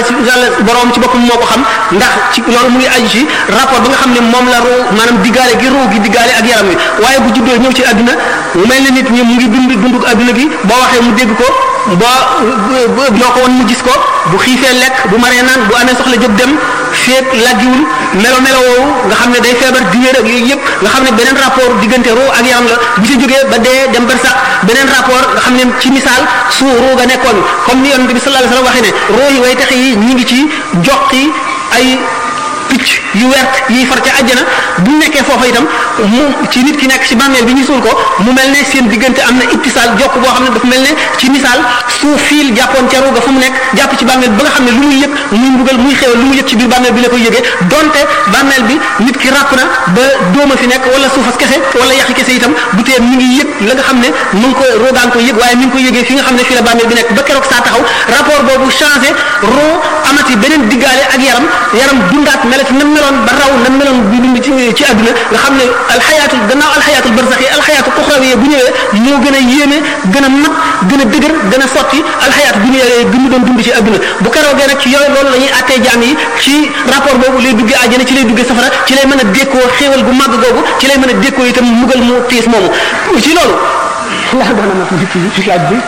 ci yàlla borom ci boppam moo ko xam ndax ci loolu mu ngi aju ci rapport bi nga xam ne moom la ruu maanaam diggaale gi ruu gi diggaale ak yaram wi waaye bu juddoo ñëw ci àdduna mu mel ne nit ñi mu ngi dund dunduk àdduna gi boo waxee mu dégg ko boo loo ko woon mu gis ko bu xiifee lekk bu maree naan bu amee soxla jóg dem feet laggiwul melo melo woowu nga xam ne day feebar di wér ak yooyu yëpp nga xam ne beneen rapport diggante ruu ak yaram la bu ci jógee ba dee dem bar sax beneen rapport nga xam ne ci misaal su ruu ga nekkoon comme ni yonente bi sallallahu alayhi wasallam waxee ne ruu yi way taxe yi ñi ngi ci joqi ay picc yu wert yiy far ca àjjana bu nekkee foofa itam mu ci nit ki nekk ci bàmmeel bi ñu suul ko mu mel ne seen diggante am na ittisaal jokk boo xam ne dafa mel ne ci misaal su fiil jàppoon ca ruuga fu mu nekk jàpp ci bàmmeel ba nga xam ne lu muy yëg muy mbugal muy xew lu mu yëg ci biir bàmmeel bi la koy yëgee donte bàmmeel bi nit ki ràpp na ba dóoma fi nekk wala suufas kese wala yaxi kese itam bu tee mi ngi yëg la nga xam ne mu ngi ko roogaan ko yëg waaye mi ngi ko yëgee fi nga xam ne fii la bàmmeel bi nekk ba keroog saa taxaw rapport boobu changé roo amati beneen diggaale ak yaram yaram dundaat melati na meloon ba raw na meloon bi dund ci ci àdduna nga xam ne alxayaatul gannaaw alxayaatul barsaxi alxayaatul uxrawiya bu ñëwee moo gën a yéeme gën a mat gën a dëgër gën a sotti alxayaat bu ñëwee gën mu doon dund ci àdduna bu keroogee nag ci yooyu loolu la ñuy attee jaam yi ci rapport boobu lay duggee àjjana ci lay duggee safara ci lay mën a dékkoo xéewal gu màgg googu ci lay mën a dékkoo itam mugal mu tiis moomu ci loolu la doon na ma ci ci laaj bi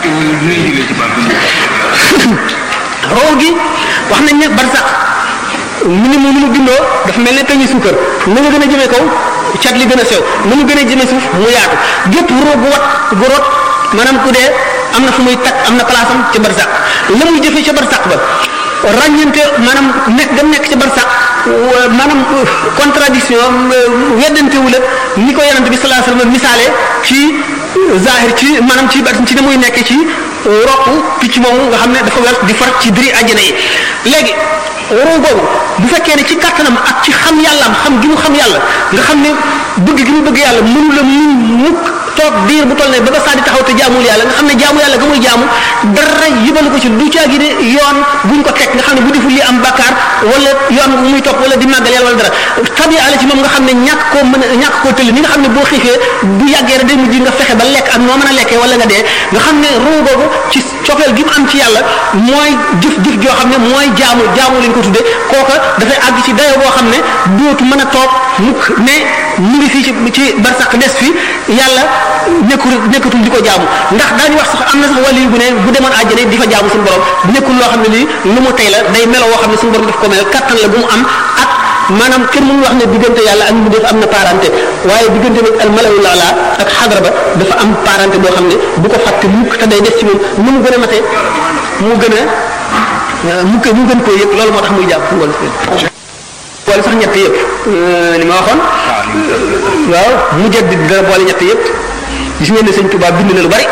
roo gi wax nañ ne barsax mu ni mu mu bindoo dafa mel ne peñi suukar na nga gën a jëmee kaw cat li gën a sew na mu gën a jëmee suuf mu yaatu gépp roo gu wat gu rot maanaam ku dee am na fu muy takk am na place am ca barsax la muy jëfee ca barsax ba ràññante maanaam nekk gam nekk ca barsax maanaam contradiction weddante wu la ni ko yonente bi sallallahu alayhi wasallam misaale ci zahir ci maanaam ci ci ne muy nekk ci roq picc moomu nga xam ne dafa wer di far ci diri àjjana yi léegi roo boobu bu fekkee ne ci kattanam ak ci xam yàllaam xam gi mu xam yàlla nga xam ne bëgg gi mu bëgg yàlla mënu la mu mukk toog diir bu toll ne ba ba saa di taxaw te jaamul yàlla nga xam ne jaamu yàlla ga muy jaamu dara yëbalu ko ci du caagi ne yoon buñ ko teg nga xam ne bu deful li am bakkaar wala yoon bu muy topp wala di màggal yàlla wala dara tabi ala ci moom nga xam ne ñàkk koo mën a ñàkk koo tëll ni nga xam ne boo xiifee bu yàggee rek day mujj nga fexe ba lekk ak noo mën a lekkee wala nga dee nga xam ne ruu boobu ci cofeel gi mu am ci yàlla mooy jëf jëf joo xam ne mooy jaamu jaamu lañ ko tuddee kooka dafay àgg ci dayo boo xam ne dootu mën a toog mukk ne mu ngi fii ci ci barsax des fi yàlla nekkul nekkatul di ko jaamu ndax daañu wax sax am na sax wàllu bu ne bu demoon àjjana di fa jaamu suñu borom nekkul loo xam ne lii lu mu tey la day melo woo xam ne suñu borom daf ko mel kattan la bu mu am ak maanaam kenn mënul wax ne diggante yàlla ak mu def am na parenté waaye diggante nag al malawul ala ak xadra ba dafa am parenté boo xam ne bu ko fàtte mukk te day def ci moom nu mu gën a matee mu gën a mu mu gën koo yëg loolu moo tax muy jàpp fu ngoon boole sax ñett yëpp li ma waxoon waaw mu jëdd dana boole ñett yëpp gis ngeen ne sëñ Tuubaa bind na lu bari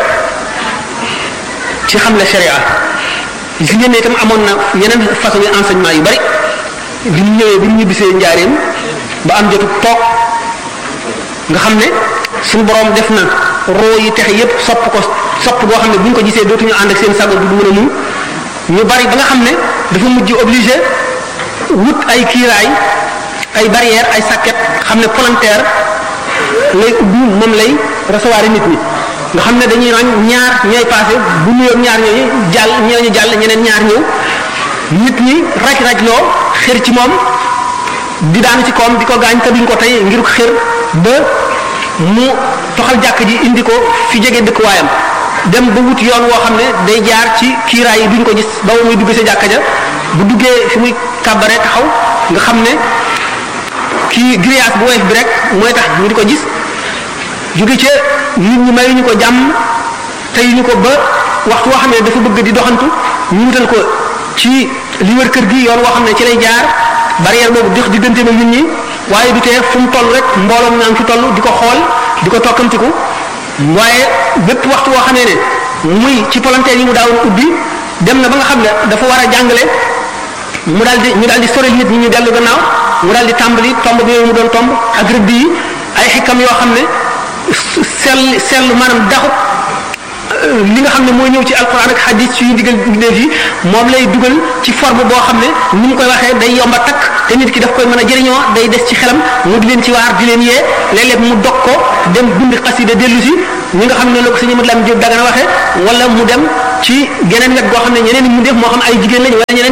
ci xam la sharia gis ngeen ne itam amoon na yeneen façon yi enseignement yu bari bi ñu ñëwee bi ñu ñibbisee njaareem ba am jotu toog nga xam ne suñu borom def na roo yi texe yépp sopp ko sopp goo xam ne bu ñu ko gisee dootuñu ànd ak seen sago du mën a muñ ñu bari ba nga xam ne dafa mujj obligé wut ay kiiraay ay barrière ay sàkket xam ne volontaire lay ubbi moom lay recevoir nit ñi nga xam ne dañuy roñ ñaar ñooy passé bu nuyoo ñaar ñooñu jàll ñooñu jàll ñeneen ñaar ñëw nit ñi raj raj loo xër ci moom di daanu ci koom di ko gaañ te duñ ko tey ngir xër ba mu toxal jàkk ji indi ko fi jege dëkkuwaayam dem ba wut yoon woo xam ne day jaar ci kiiraay yi duñ ko gis ba muy dugg sa jàkka ja bu duggee fi muy kàbbare taxaw nga xam ne kii grillage bu woyof bi rek mooy tax ñu di ko gis jóge ca nit ñi mayuñu ko jàmm teyuñu ko ba waxtu woo xam ne dafa bëgg di doxantu ñu wutal ko ci li wër kër gi yoon woo xam ne ci lay jaar barrière boobu di diggante na nit ñi waaye du tee fu mu toll rek mbooloom naa ngi fi toll di ko xool di ko tokkamtiku waaye bépp waxtu woo xamee ne muy ci volontaire yi mu daawoon ubbi dem na ba nga xam ne dafa war a jàngale mu daal di ñu daal di sorel nit ñi ñu dellu gannaaw mu daal di tàmbali tomb bi mu doon tomb ak rëdd yi ay xikam yoo xam ne sell sell maanaam daxu li nga xam ne mooy ñëw ci alquran ak hadith ci digal bindéef yi moom lay dugal ci forme boo xam ne ni mu koy waxee day yomba takk te nit ki daf koy mën a jëriñoo day des ci xelam mu di leen ci waar di leen yee léeg-léeg mu dog ko dem bind xasida dellu si ñi nga xam ne la ko sëñ Amadou Lam Diop dagana waxee wala mu dem ci geneen wet goo xam ne ñeneen mu def moo xam ay jigéen lañ wala ñeneen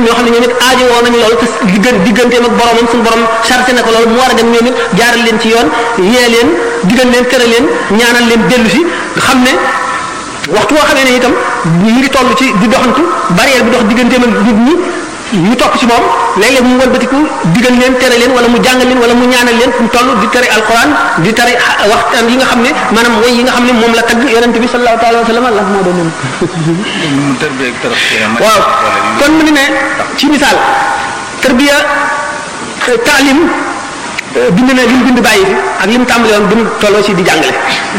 ñoo xam ne ñoom it aajo woo nañu loolu te diggan digganteem ak boromam suñu borom chargé na ko loolu mu war a dem ñoom it jaaral leen ci yoon yee leen digal leen tere leen ñaanal leen dellu si xam ne waxtu woo xamee ne itam ñu ngi toll ci di doxantu barrière bi dox digganteem ak nit ñi ñu topp ci moom léeg-léeg mu wëlbatiku digal leen tere leen wala mu jàngal leen wala mu ñaanal leen fu mu toll di tere alquran di tere waxtaan yi nga xam ne maanaam woy yi nga xam ne moom la tagg yonente bi sallallahu taala wa sallam allah moo doon waaw kon mu ni ne ci misaal tarbiya taalim bind na li mu bind bàyyi fi ak li mu tàmbali woon bi mu tolloo ci di jàngale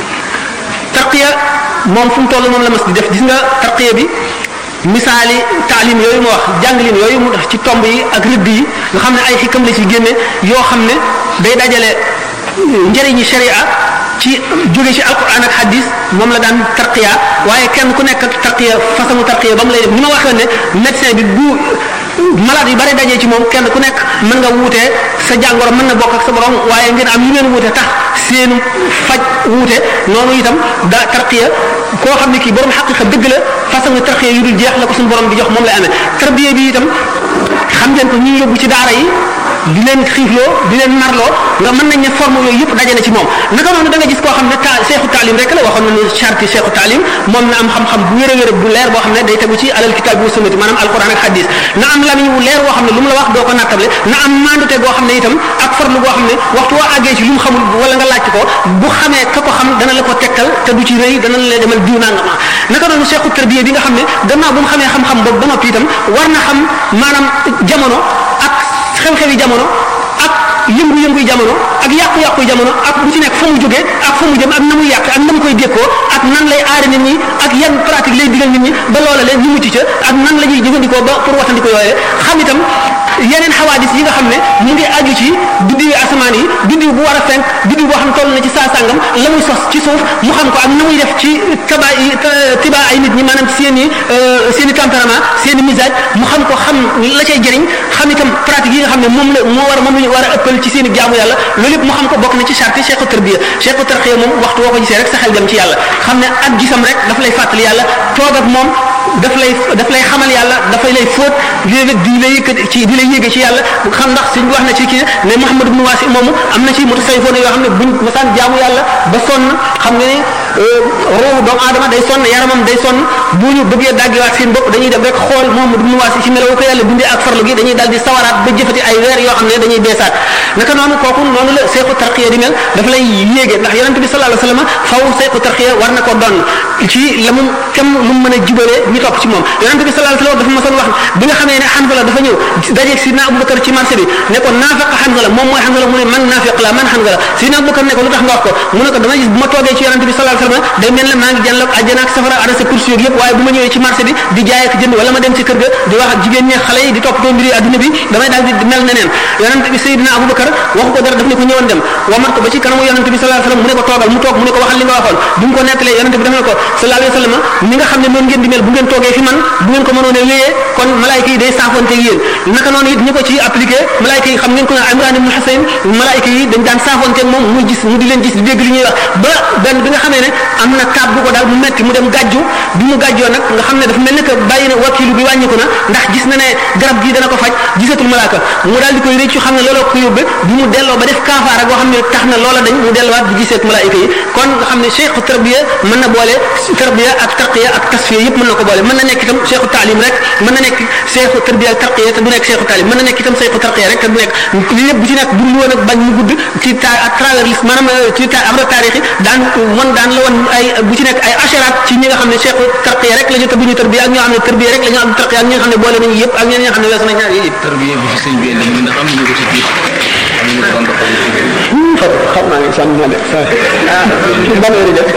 tarqiya moom fu mu toll moom la mas di def gis nga tarqiya bi misaali taalim yooyu mu wax jàngalin yooyu mu def ci tomb yi ak rëdd yi nga xam ne ay xikam la ci génne yoo xam ne day dajale njëriñi sharia ci jóge ci alquran ak hadis moom la daan tarqiya waaye kenn ku nekk tarqiya façon tarqiya ba mu lay def ni ma waxee ne médecin bi bu malade yu bari dajee ci moom kenn ku nekk mën nga wuute sa jàngoro mën na bokk ak sa borom waaye ngeen am yu ngeen wuute tax seen faj wuute noonu itam da tarqiya koo xam ne kii borom xaqiqa dëgg la façon tarqiya yu dul jeex la ko suñu borom di jox moom lay amee tarbiya bi itam xam ngeen ko ñuy yóbbu ci daara yi di leen xiifloo di leen narloo nga mën nañ ne forme yooyu yëpp daje na ci moom naka noonu da nga gis koo xam ne ta seexu taalim rek la waxoon nañu charte seexu taalim moom na am xam-xam bu wér a wér bu leer boo xam ne day tegu ci alal kitaab bi sunnati maanaam alquran ak hadis na am lamiñ wu leer boo xam ne lu mu la wax doo ko nattable na am mandute goo xam ne itam ak farlu goo xam ne waxtu woo àggee ci lu mu xamul wala nga laajte ko bu xamee ka ko xam dana la ko tegtal te du ci rëy dana la demal diw naa nga ma naka noonu seexu tarbiya bi nga xam ne gannaaw bu mu xamee xam-xam boobu ba noppi itam war na xam maanaam jamono ak xew-xewi jamono ak yëngu-yëngu jamono ak yàqu-yàqu jamono ak bu ci nekk fa mu jógee ak fa mu jëm ak na muy yàq ak na mu koy dékkoo ak nan lay aare nit ñi ak yan pratique lay digal nit ñi ba loola leen ñu mucc ca ak nan la ñuy jëfandikoo ba pour watandiko yooyee xam itam yeneen xawaadis yi nga xam ne mu ngi aju ci biddiwi asamaan yi biddiw bu war a fenk biddiw boo xam ne toll na ci saa sàngam la muy sos ci suuf mu xam ko ak na muy def ci taba yi tiba ay nit ñi maanaam seen i seen i tempérament seen i misage mu xam ko xam la cay jëriñ xam itam pratique yi nga xam ne moom la moo war a moom la ñu war a ëppal ci seen i jaamu yàlla loolu yëpp mu xam ko bokk na ci charte cheikhu tarbiya cheikhu tarqiya moom waxtu woo ko gisee rek sa xel dem ci yàlla xam ne ak gisam rek daf lay fàttali yàlla toog ak moom daf lay daf lay xamal yàlla dafay lay fóot léeg-léeg di la yëkkat ci di la yéege ci yàlla xam ndax suñ wax na ci kii ne Muhammad ibn Wasi moomu am na ci mutasawwifoon yoo xam ne buñ masaan jaamu yàlla ba sonn xam nga ne roobu doomu aadama day sonn yaramam day sonn bu ñu bëggee daggiwaat seen bopp dañuy dem rek xool Muhammad ibn Wasi ci melawu ko yàlla bindee ak farlu gi dañuy dal di sawaraat ba jëfati ay weer yoo xam ne dañuy beesaat naka noonu kooku noonu la seexu tarqiya di mel dafa lay yéege ndax yonente bi sallallahu alayhi wasallam faw seexu tarqiya war na ko doon ci la mu kem lu mu mën a jubalee ñi topp ci moom yonente bi sallallahu alayhi wasallam dafa masoon wax bi nga xamee ne Hanzala dafa ñëw dajeeg sidna Abubakar ci marché bi ne ko naafiq Hanzala moom mooy Hanzala mu ne man naafiq la man Hanzala sidna Abubakar ne ko lu tax nga wax ko mu ne ko dama gis bu ma toogee ci yonente bi sallallahu alayhi wasallam day mel ne maa ngi jàll àjjana ak safara ana sa kursi yooyu yëpp waaye bu ma ñëwee ci marché bi di jaay ak jënd wala ma dem ci kër ga di wax ak jigéen ñi xale yi di toppatoo mbiri adduna bi damay daal di mel neneen yonente bi Seydina Abubakar waxu ko dara daf ne ko ñëwoon dem wamat ko ba ci kanamu yonente bi sallallahu alayhi wasallam mu ne ko toogal mu toog mu ne ko waxal li nga waxoon bi mu ko nettalee yonente bi daf ne ko sallallahu alayhi wasallam ni nga xam ne noonu ngeen di mel bu ngeen toogee fi man bu ngeen ko mënoon a wéyee kon malaayka yi day saafonte yéen naka noonu it ñi ko ci appliqué malaayka yi xam ngeen ko ne Imran ibn Husayn malaayka yi dañ daan saafonte moom muy gis mu di leen gis di dégg li ñuy wax ba benn bi nga xamee ne am na taab bu ko daal mu metti mu dem gàjju bi mu gàjjoo nag nga xam ne dafa mel ne que bàyyi na wakilu bi wàññiku na ndax gis na ne garab gii dana ko faj gisatul malaaka mu daal di koy rëccu xam ne looloo ko yóbbe bi mu delloo ba def kaafaara goo xam ne tax na loola dañ mu delluwaat di giseet malaayika yi kon nga xam ne cheikhu tarbiya mën na boole tarbiya ak tarqiya ak tasfiya yëpp mën na ko boole mën na nekk itam cheikhu taalim rek mën na nekk cheikhu tarbiya ak tarqiya te du nekk cheikhu taalim mën na nekk itam cheikhu tarqiya rek te du nekk li lépp bu ci nekk bu lu woon ak bañ mu gudd ci ta à travers lis maanaam ci ta am taarix yi daan wan daan la wan ay bu ci nekk ay asharaat ci ñi nga xam ne cheikhu tarqiya rek la ñu te bu ñu tarbiya ak ñoo xam ne tarbiya rek la ñu am tarqiya ak ñi nga xam ne boole nañu yëpp ak ñeneen ñi nga xam ne weesu nañ ñaar yëpp tarbiya bi fi sëñ bi indi ñu ndax am nañu ko ci biir am nañu ko doon doxal ci biir xam naa ne sànni naa de ah ban heure jot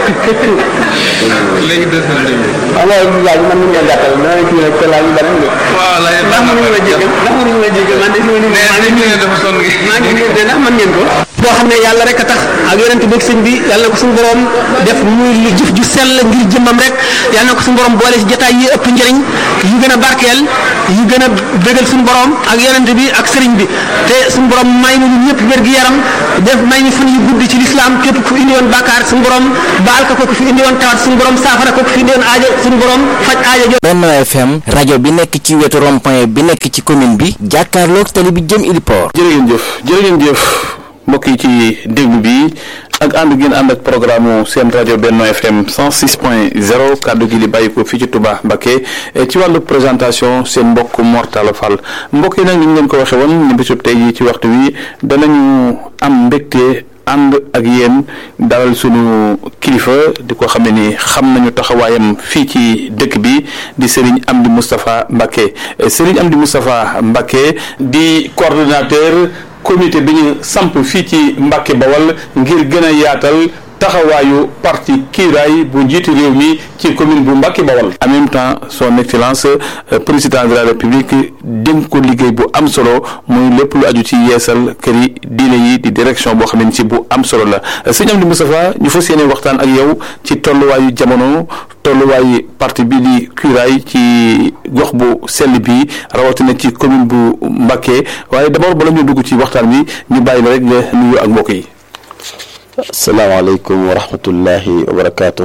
léegi deux heures demi xam nga laaj man mën nga gàttal da ngay kii rek te laaj yu bari nga waaw laaj ndax mënuñu ma jégal ndax mënuñu ma jégal man de fi ma mais nii dañu ne dafa sonn gi maa ngi leen de ndax mën ngeen ko boo xam ne yàlla rek a tax ak yonent bi ak sëñ bi yàlla na ko suñu borom def muy lu jëf ju sell ngir jëmmam rek yàlla na ko suñu borom boole si jotaay yi ëpp njëriñ yu gën a barkeel yu gën a bégal suñu borom ak yonent bi ak sëriñ bi te suñu borom may nu ñëpp wér gi yaram def may ni fan yu gudd ci lislaam képp ku indi woon bàkkaar suñu borom baal ko ko ku fi indi woon tawat suñu borom saafara ko ku fi indi woon aajo suñu borom faj aajo jo Benno FM rajo bi nekk ci wetu rond-point bi nekk ci commune bi jàkkaarloog tali bi jëm Iliport jërë ngeen jëf jërë ngeen jëf mbokk yi ci déglu bi ak ànd ngeen ànd ak programme seen rajo Benno FM 106.0 kàddu gi li bàyyi ko fii ci Touba Mbacké ci wàllu présentation seen mbokk Mortala Fall mbokk yi nag ni ñu leen ko waxee woon ni bisub tey yi ci waxtu wi danañu am mbégte ànd ak yéen dalal sunu kilifa di ko xam ne ni xam nañu taxawaayam fii ci dëkk bi di Serigne Amdi Moustapha Mbacké Serigne Amdi Moustapha Mbacké di coordonnateur comité bi ñu samp fii ci Mbacké Bawal ngir gën a yaatal taxawaayu parti kiiraay bu njiitu réew mi ci commune bu Mbacké Bawal en même temps son excellence président de la république dénk ko liggéey bu am solo muy lépp lu aju ci yeesal kër yi diine yi di direction boo xam ne ci bu am solo la sëñ Amdi Moustapha ñu fas yéene waxtaan ak yow ci tolluwaayu jamono tolluwaayu parti bi di kiiraay ci gox bu sell bi rawatina ci commune bu Mbacké waaye d'abord bala ñu dugg ci waxtaan bi ñu bàyyi la rek nga nuyu ak mbokk yi. asalaamaaleykum wa rahmatullahi wa barakaatu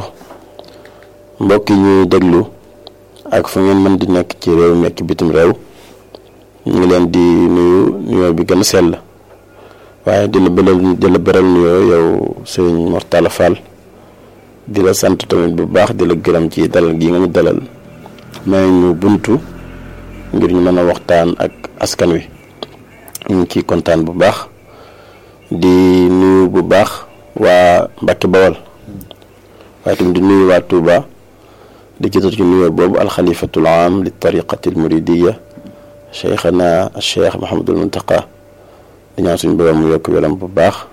mbokk yi ñuy déglu ak fu ngeen mën di nekk ci réew mi ak bitim réew ñu ngi leen di nuyu nuyoo bi gën a sell waaye di la bëral di la bëral nuyoo yow sëñ Mortala Fall di la sant tamit bu baax di la gërëm ci dalal gi nga ñu dalal may ñu buntu ngir ñu mën a waxtaan ak askan wi ñu ngi ciy kontaan bu baax di nuyu bu baax. waa Mbacké Bawal waaye tamit di nuyu waa Touba di jëtal ci nuyoo boobu alxalifatul am li tariqati al muridiya cheikhana cheikh Mahamadul Muntaqa di ñaan suñu borom mu yokk wéram bu baax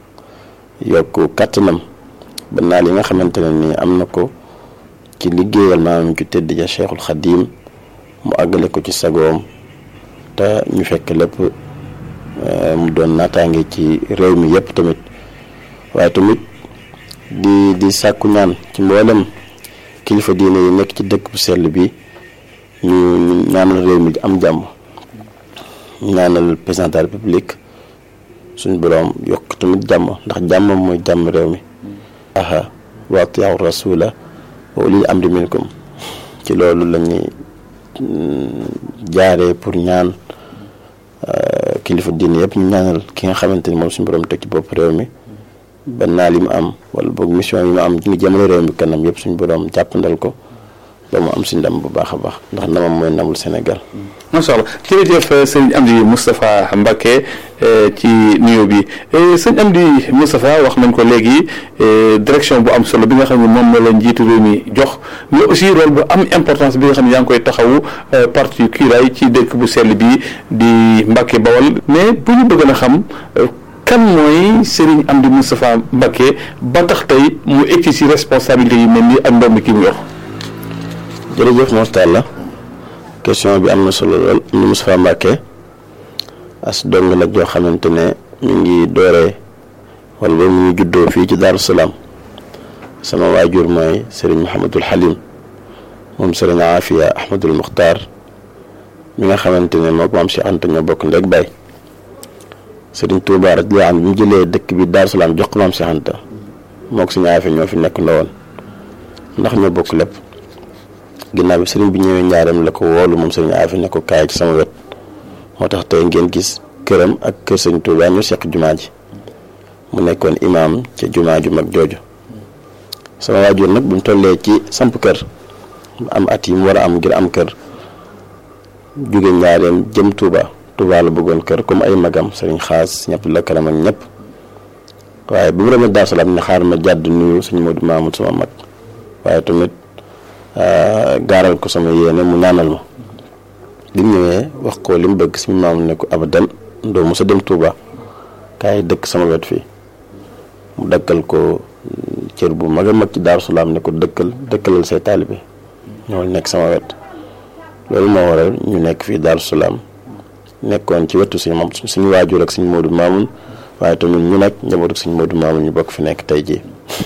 yokk kàttanam ba naa li nga xamante ne nii am na ko ci liggéeyal maanaam ci tëdd ja cheikhul xadim mu àggale ko ci sagoom te ñu fekk lépp mu doon naataange ci réew mi yépp tamit waaye tamit di di sàkku ñaan ci mboolem kilifa diine yi nekk ci dëkk bu sell bi ñu ñaanal réew mi am jàmm ñaanal président de la république suñu boroom yokk tamit jàmm ndax jàmm mooy jàmm réew mi aha wa atiiu rasula wa ulil amri minkum ci loolu lañuy jaaree pour ñaan kilifa diine yëpp ñu ñaanal ki nga xamante ni moom suñu boroom teg ci bopp réew mi ba naa li mu am wala boog mission yi mu am ngi jëmale réew mi kanam yëpp suñu borom jàppandal ko ba mu am si ndam bu baax a baax ndax ndamam mooy ndamul Sénégal. macha allah jërëjëf sëñ Amdi Moustapha Mbacké ci nuyoo bi sëñ Amdi Moustapha wax nañ ko léegi direction bu am solo bi nga xam ne moom la la njiitu réew mi jox mais aussi rôle bu am importance bi nga xam ne yaa ngi koy taxawu parti kiiraay ci dëkk bu sell bi di Mbacké Bawal mais bu ñu bëgg a xam. kan mooy Serigne Amdi Moustapha Mbacké ba tax tey mu egg ci responsabilité yi mel ni ak ndoom ki mu yor. jërëjëf Mortalla question bi am na solo lool Amdi Moustapha Mbacké as dong la joo xamante ne ñu ngi dooree wala ba mu ngi juddoo fii ci Daaru Salaam sama waajur mooy Serigne Mouhamadul Halim moom Serigne Afia Ahmadul Muxtaar mi nga xamante ne moo ko maam Cheikh Anta ñoo bokk ndeg bay sëriñ Touba radiyallaahu anhu bi mu jëlee dëkk bi Daaru Salaam jox ko maam Cheikh Anta moo ko suñu affaire ñoo fi nekk ndawoon ndax ñoo bokk lépp ginnaaw bi sëriñ bi ñëwee ñaareem la ko woolu moom sëriñ affaire ne ko kaay ci sama wet moo tax tey ngeen gis këram ak kër sëriñ Touba ñu seq jumaa ji mu nekkoon imaam ca jumaa ju mag jooju sama waajur nag bu mu tollee ci samp kër am at yi mu war a am ngir am kër jóge ñaareem jëm Touba. Touba la bëggoon kër comme ay magam sëriñ xaas ñëpp la karam ak ñëpp waaye bu mu demee Daaru Salaam ne xaar ma jàdd nuyu suñu Modou Mamoud sama mag waaye tamit gaaral ko sama yéene mu ñaanal ma bi mu ñëwee wax ko li mu bëgg suñu maam ne ko abadan doo mos a dem Touba kaay dëkk sama wet fii mu dëkkal ko cër bu mag a mag ci Daaru Salaam ne ko dëkkal dëkkalal say taalibe ñoo nekk sama wet loolu moo waral ñu nekk fii Daaru Salaam nekkoon ci wetu suñu mam suñu waajur ak suñu Modou Mamoun waaye tamit ñu nag njabootu suñ Modou Mamoun ñu bokk fi nekk tey jii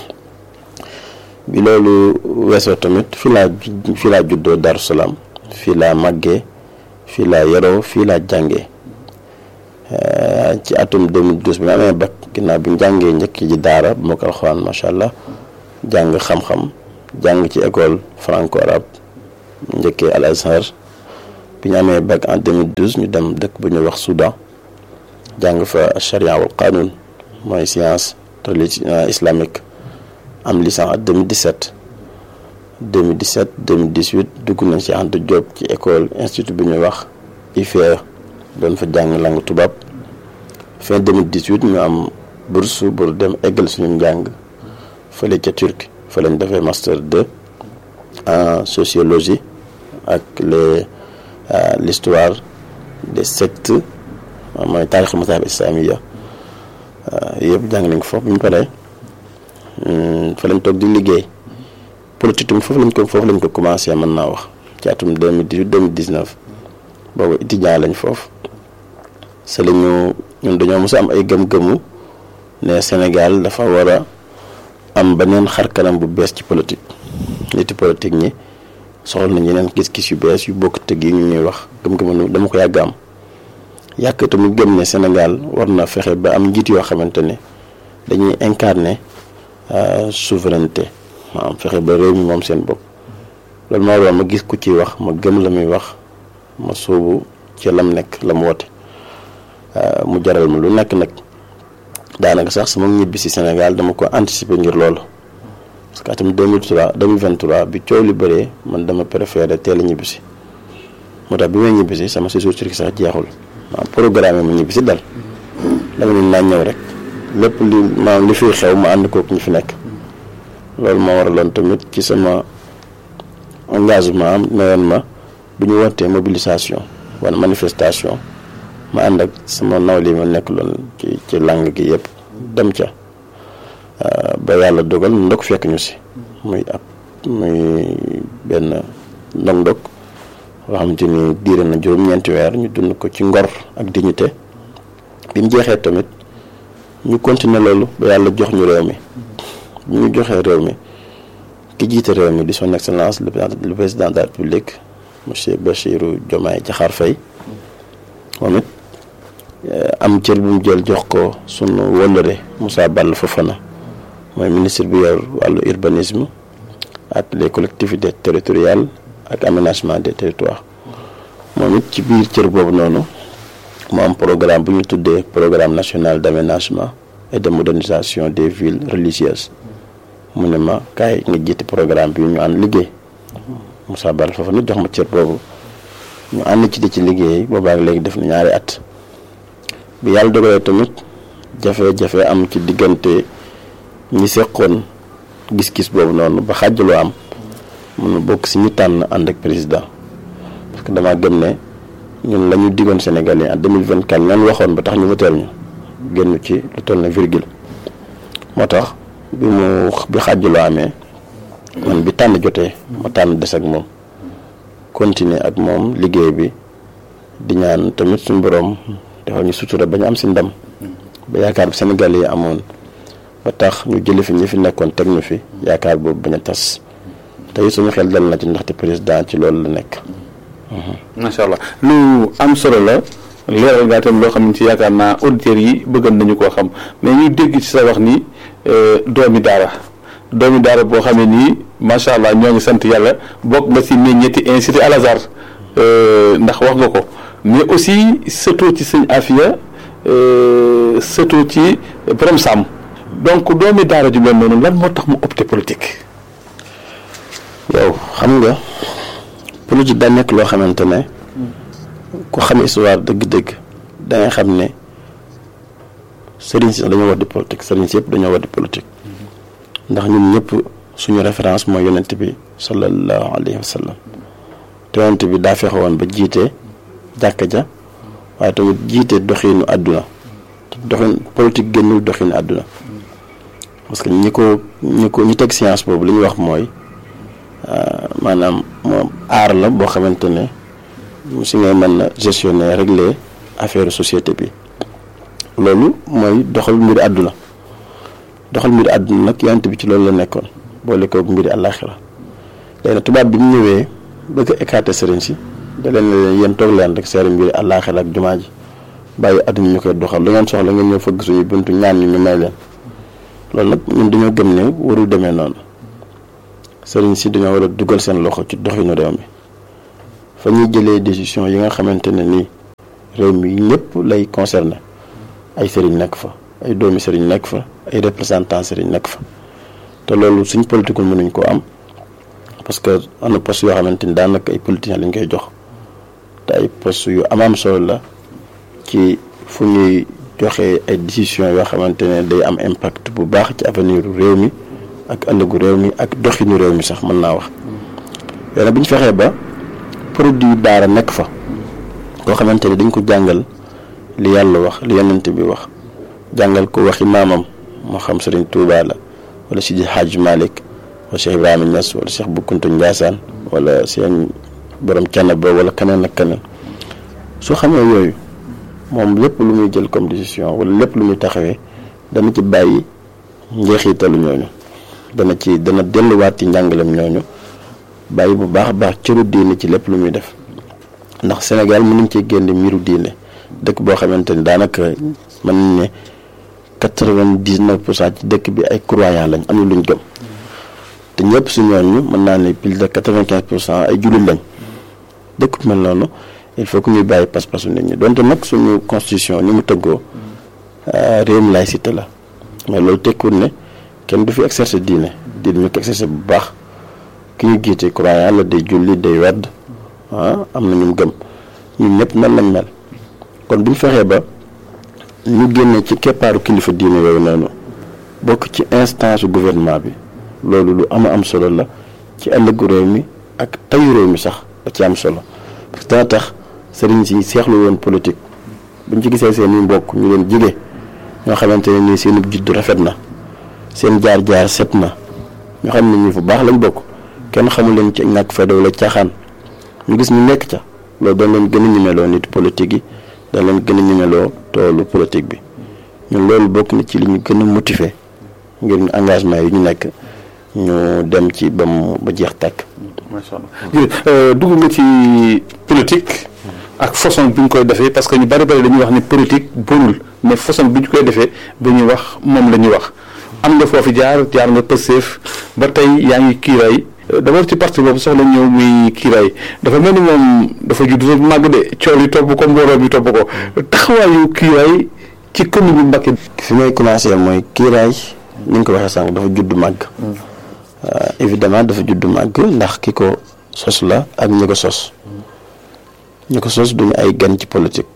bi loolu weesoo tamit fii laa fii laa juddoo Darou Salaam fii laa màggee fii laa yaroo fii laa jàngee ci atum 2012 bi ma amee bac ginnaaw bi ñu jàngee njëkk ji daara bu ma ko alxuraan macha allah jàng xam-xam jàng ci école franco arabe njëkkee Al Azhar bi ñu amee bac en 2012 ñu dem dëkk bu ñuy wax Soudan jàng fa charia wal qanun mooy science religion islamique am licence en 2017 2017 2018 dugg nañ ci Anta Diop ci école institut bi ñuy wax IFE doon fa jàng langue tubaab fin 2018 ñu am bourse pour dem eggal suñu njàng fële ca Turquie fa lañ defee master 2 en sociologie ak les l'histoire des sectes mooy taarix mazhab islamiya yëpp jàng nañ ko foofu bi ñu paree fa lañ toog di liggéey politique tam foofu lañ ko foofu lañ ko commencé mën naa wax ci atum 2018 2019 boobu étudiant lañ foofu c'est la ñu ñun dañoo mos a am ay gëm-gëmu ne Sénégal dafa war a am beneen xar kanam bu bees ci politique niti politique ñi soxla nañ yeneen gis-gis yu bees yu bokk tëgg yi ñu ñuy wax gëm-gëmu dama ko yàgg am yàq tamit gëm ne Sénégal war na fexe ba am njiit yoo xamante ne dañuy incarner souveraineté maanaam fexe ba réew mi moom seen bopp loolu moo waral ma gis ku ciy wax ma gëm la muy wax ma sóobu ci lam nekk la mu woote mu jaral ma lu nekk nag daanaka sax sama ñibbi si Sénégal dama ko anticiper ngir loolu parce que atum 2003 2023 bi coow li bëree man dama préféré teel a ñibbi si moo tax bi may ñibbi si sama séjour Turquie sax jeexul maanaam programme ma ñibbi si dal dama ne naa ñëw rek lépp li maanaam li fiy xew ma ànd kook ñu fi nekk loolu moo waraloon tamit ci sama engagement am newoon ma bu ñu wootee mobilisation wala manifestation ma ànd ak sama nawle yi ma nekk loon ci ci langue gi yëpp dem ca ba yàlla dogal ndok fekk ñu si muy ab muy benn ndog-ndog boo xamante ni diire na juróom-ñeenti weer ñu dund ko ci ngor ak dignité bi mu jeexee tamit ñu continuer loolu ba yàlla jox ñu réew mi bi ñu joxee réew mi ki jiite réew mi di son excellence le président de la république monsieur Bassirou Diomaye Diakhar Faye moom it am cër bu mu jël jox ko sunu wëllëre Moussa Ball Fofana mooy ministre bi yor wàllu urbanisme ak les collectivités territoriales ak aménagement des territoires moom it ci biir cër boobu noonu mu am programme bu ñu tuddee programme national d'aménagement et de modernisation des villes religieuses mu ne ma kaay nga jiite programme bi ñu ànd liggéey Moussa Ball Fofana jox ma cër boobu ñu ànd ci di ci liggéey boobaak léegi def na ñaari at bi yàlla dogalee tamit jafe-jafe am ci diggante ñi seqoon gis-gis boobu noonu ba xàjjaloo am mun na bokk si ñu tànn ànd ak président parce que damaa gëm ne ñun la ñu diggoon Sénégal yi en 2024 ñan waxoon ba tax ñu woteel ñu génn ci lu toll na virgule moo tax bi mu bi xàjjaloo amee man bi tànn jotee ma tànn des ak moom continuer ak moom liggéey bi di ñaan tamit suñu borom defal ñu sutura ba ñu am si ndam ba yaakaar bi Sénégal yi amoon ba tax ñu jële fi ñi fi nekkoon teg ñu fi yaakaar boobu bañ a tas tey suñu xel dal na ci ndaxte président ci loolu la nekk. macha allah lu am solo la leeral ngaa tam loo xam ne ci yaakaar naa auditeurs yi bëggal nañu koo xam mais ñu dégg ci sa wax ni doomi daara doomi daara boo xamee nii macha allah ñoo ngi sant yàlla bokk nga si ñetti institut Al Azhar ndax wax nga ko mais aussi surtout ci sëñ Afia surtout ci borom Sam donc doomi daara ju mel noonu lan moo tax mu opté politique. yow xam nga politique daa nekk loo xamante ne ku xam histoire dëgg-dëgg da ngay xam ne sëriñ si dañoo war di politique sëriñ si yëpp dañoo war di politique ndax ñun ñëpp suñu référence mooy yonent bi sallallahu alayhi wa sallam te yonent bi daa fexe woon ba jiite jàkka ja waaye tamit jiite doxiinu àdduna doxin politique génnul doxiinu àdduna parce que ñi ko ñi ko ñi teg science boobu li ñu wax mooy maanaam moom aar la boo xamante ne si ngay mën na gestionner régler affaire société bi loolu mooy doxal mbiri àdduna doxal mbiri àdduna nag yonent bi ci loolu la nekkoon boole ko mbiri àllaaxira léegi nag tubaab bi mu ñëwee bëgg a écarter sëriñ si da leen ne leen yéen toog leen rek seeri mbiri àllaaxira ak jumaa ji bàyyi àdduna ñu koy doxal lu ngeen soxla ngeen ñëw fëgg suñu buntu ñaan ñu ñu may leen loolu nag ñun dañoo gëm ne warul demee noonu sëriñ si dañoo war a dugal seen loxo ci doxinu réew mi fa ñuy jëlee décision yi nga xamante ne nii réew mi ñëpp lay concerné ay sëriñ nekk fa ay doomi sëriñ nekk fa ay représentant sëriñ nekk fa te loolu suñ politique mënuñ koo am parce que am na poste yoo xamante ni daanaka ay politiciens lañ koy jox te ay poste yu amaam solo la ci fu ñuy joxe ay décision yoo xamante ne day am impact bu baax ci avenir réew mi ak ëllëgu réew mi ak doxinu réew mi sax mën naa wax yooyu bu ñu fexee ba produit daara nekk fa koo xamante ne dañ ko jàngal li yàlla wax li yonent bi wax jàngal ko waxi maamam moo xam Sëriñ Tuubaa la wala Sidi Hadj Malick wala Cheikh Ibrahima Niass wala Cheikh Bou Kounta Ndiassane wala seen borom Canaba wala keneen ak keneen soo xamee yooyu moom lépp lu muy jël comme décision wala lépp lu muy taxawee dana ci bàyyi njeexitalu ñooñu dana ci dana delluwaat ci njàngalem ñooñu bàyyi bu baax a baax cëru diine ci lépp lu muy def ndax Sénégal mën nañ cee génne mbiru diine dëkk boo xamante ni daanaka mën nañ ne quatre-vingt-dix-neuf pour cent ci dëkk bi ay croyants lañ am na luñ gëm te ñëpp su ñooñu mën naa ne plus de quatre-vingt-quinze pour cent ay jullit lañ dëkk bu mel noonu il faut que ñuy bàyyi pas-pasu nit ñi donte nag suñu constitution ni mu tëggoo réewum laïcité la mais loolu tekkiwul ne kenn du fi exercer diine diine ñu ko exercer bu baax ki ñu jiite croyant la day julli day wedd ah am na ñu gëm ñun ñëpp nan lañ mel kon bu ñu fexee ba ñu génne ci keppaaru kilifa diine yooyu noonu bokk ci instance su gouvernement bi loolu lu ama am solo la ci ëllëgu réew mi ak tayu réew mi sax da ci am solo parce que dana tax sëriñ si seexlu woon politique buñ ci gisee seen i mbokk ñu leen jige ñoo xamante ne nii seen juddu rafet na seen jaar-jaar set na ñoo xam ne ñi fu baax lañ bokk kenn xamul leen ci ñàkk fayda wala caaxaan ñu gis ñu nekk ca loolu dañ leen gën a ñemeloo nit politique yi dañ leen gën a ñemeloo toolu politique bi ñun loolu bokk na ci li ñu gën a motiver ngir ñu engagement yi ñu nekk ñu dem ci ba mu ba jeex tàkk. macha allah dugg nga ci politique ak façon bi ñu koy defee parce que ñu bari bari dañuy wax ni politique bonul mais façon bi ñu koy defee bu ñuy wax moom la ñuy wax am nga foofu jaar jaar nga Pastef ba tey yaa ngi kiiraay d'abord ci parti boobu soxla ñëw muy kiiraay dafa mel ni moom dafa judd rek màgg de coow li topp ko mbooloo bi topp ko taxawaayu kiiraay ci commune bu Mbacké. fi may commencé mooy kiiraay ni nga ko waxee sànq dafa judd màgg. évidemment dafa judd màgg ndax ki ko sos la ak ñi ko sos. ñi ko sos duñu ay gan ci politique.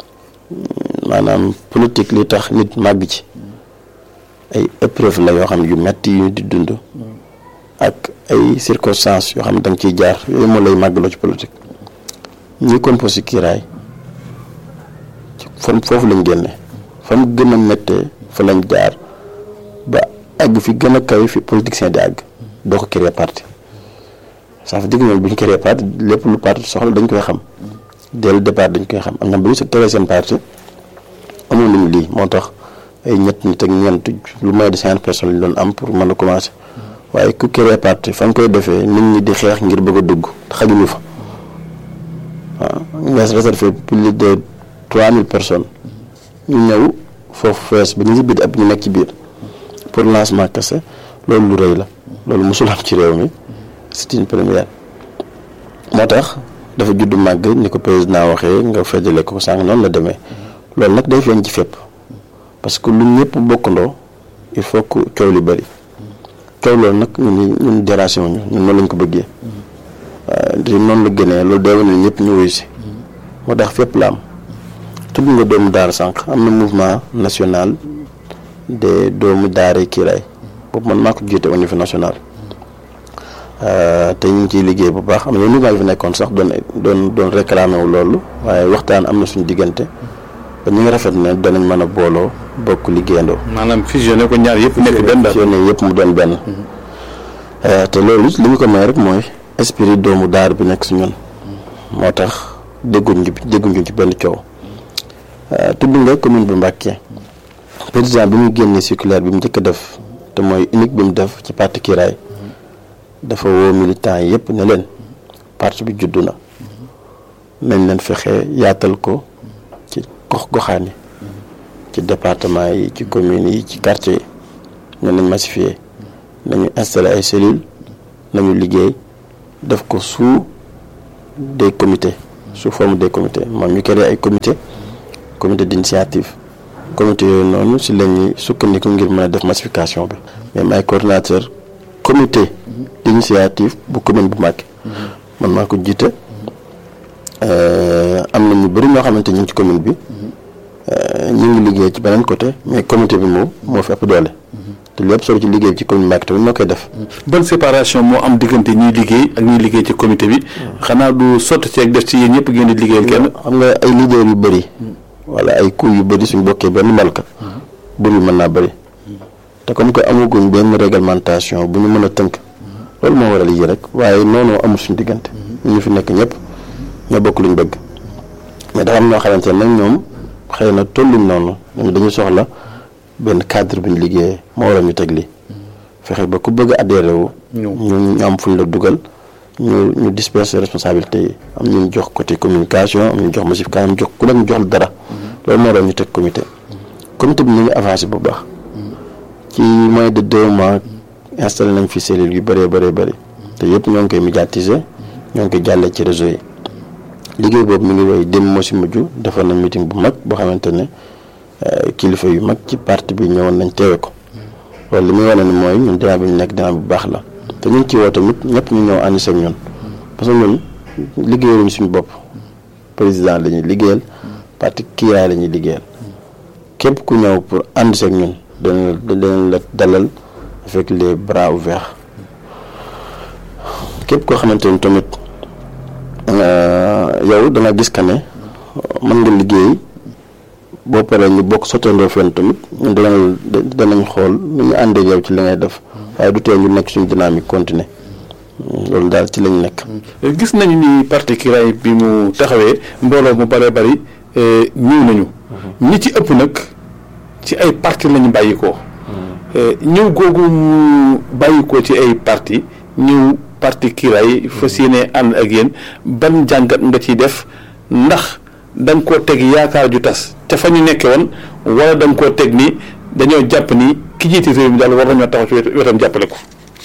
maanaam politique li tax nit màgg ci. ay épreuve la yoo xam yu metti yu di dund. ak ay circonstances yoo xam ne da nga ciy jaar yooyu moo lay màggaloo ci politique ñi composé kiiraay fan foofu lañ génne fa mu gën a méttee fa lañ jaar ba àgg fi gën a kawe fi politicien di àgg doo ko créer parti ça veut dire ñoom bu ñu créer parti lépp lu parti soxla dañ koy xam dès le départ dañ koy xam am na bu ñu sa créer seen parti amoon nañu lii moo tax ay ñett nit ak ñeent lu moins de cinquante personnes lañ doon am pour mën a commencer. waaye ku créé parti fa nga koy defee nit ñi di xeex ngir bëgg a dugg xajuñu fa waaw nga réservé plus de trois mille personnes ñu ñëw foofu fees ba ñu si biir ab ñu nekk ci biir pour lancement kese loolu lu rëy la loolu mosul am ci réew mi c'est une première moo tax dafa judd màgg ni ko président waxee nga fejale ko sànq noonu la demee loolu nag day feeñ ci fépp parce que lu ñëpp bokkandoo il faut que coow li bëri coow loolu nag ñun ñun dérangé wuñu ñun noonu lañ ko bëggee di noonu la gënee loolu day wane ñëpp ñu wuyu si moo tax fépp la am tudd nga doomu daara sànq am na mouvement national des doomu daara kiiraay boobu man maa ko jiite au niveau national te ñu ngi ciy liggéey bu baax am na mouvement yi fi nekkoon sax doon doon doon réclamé wu loolu waaye waxtaan am na suñu diggante ba ñu ngi rafet ne danañ mën a booloo bokk liggéeyandoo. maanaam fusionné ko ñaar yëpp nekk benn daal fusionné yëpp mu doon benn. te loolu li ñu ko may rek mooy esprit doomu daar bi nekk si ñun. moo tax dégguñ ci dégguñ ci benn coow. tudd nga commune bu Mbacké président bi mu génnee circulaire bi mu njëkk a def te mooy unique bi mu def ci parti Kiraay dafa woo militants yi yëpp ne leen parti bi juddu na nañ leen fexe yaatal ko ci gox goxaan yi ci département yi ci communes yi ci quartier yi ñu nañ massifier nañu installer ay cellules nañu liggéey def ko sous des comités sous forme des comités moom ñu créé ay comité comité d'initiative comité yooyu noonu si la ñuy sukkandiku ngir mën a def massification bi même ay coordinateur comité d'initiative bu commune bu Mbacké man maa ko jiite am na ñu bëri ñoo xamante ñu ngi ci commune bi ñu ngi liggéey ci beneen côté mais comité bi moom moo fi ëpp doole te lépp solo ci liggéey bi ci commune Mbacké tamit ñoo koy def ban séparation moo am diggante ñuy liggéey ak ñuy liggéey ci comité bi xanaa du sotti ci ak def ci yéen ñëpp ngeen di liggéeyal kenn xam nga ay leader yu bëri wala ay coup yu bëri suñ bokkee benn malka bur bi mën naa bëri te comme que amaguñ benn réglementation bu ñu mën a tënk loolu moo waral yi rek waaye noonu amul suñ diggante ñu ñu fi nekk ñëpp ñoo bokk luñ bëgg mais dafa am ñoo xamante ne nag ñoom xëy na tolluñ noonu ñoom dañu soxla benn cadre bu ñu liggéeyee moo waral ñu teg lii fexe ba ku bëgg a adhéré wu ñu ñu am fuñ la dugal ñu ñu disperser responsabilité yi am ñu jox côté communication am ñu jox massification am jox ku nekk ñu jox la dara loolu moo waral ñu teg comité comité bi ñu ngi avancé bu baax ci moins de deux mois installé nañ fi cellules yu bëree bëree bëri te yëpp ñoo ngi koy médiatiser ñoo ngi koy jàllee ci réseau yi liggéey boobu mi ngi woy dem moo si mujj defoon nañ meeting bu mag boo xamante ne kilifa yu mag ci parti bi ñëwoon nañ teewe ko loolu li muy wane ni mooy ñun dinaa bi ñu nekk dinaa bu baax la te ñu ngi ci woo tamit ñëpp ñu ñëw ànd seeg ñun parce que ñun liggéeyaluñ suñu bopp président la ñuy liggéeyal parti Kiraay la ñuy liggéeyal képp ku ñëw pour ànd seeg ñun danañ la danañ la dalal avec les bras ouverts képp koo xamante ni tamit yow da nga gis que ne mën nga liggéey boo paree ñu bokk sottandoo fenn tamit ñun danañ danañ xool nu ñu àndee yow ci li ngay def waaye du tee ñu nekk suñu dynamique continuer loolu daal ci lañ nekk. gis nañu ni parti Kiraay bi mu taxawee mbooloo mu bëree bëri ñëw nañu. ñi ci ëpp nag ci ay parti lañu bàyyikoo. ñëw googu mu bàyyikoo ci ay parti ñëw parti Kiraay fas yéene ànd ak yéen ban jàngat nga ciy def ndax da nga koo teg yaakaar ju tas ca fa ñu nekke woon wala da nga koo teg ni dañoo jàpp ni ki jiite réew mi daal war nañoo taxaw ci wetam jàppale ko.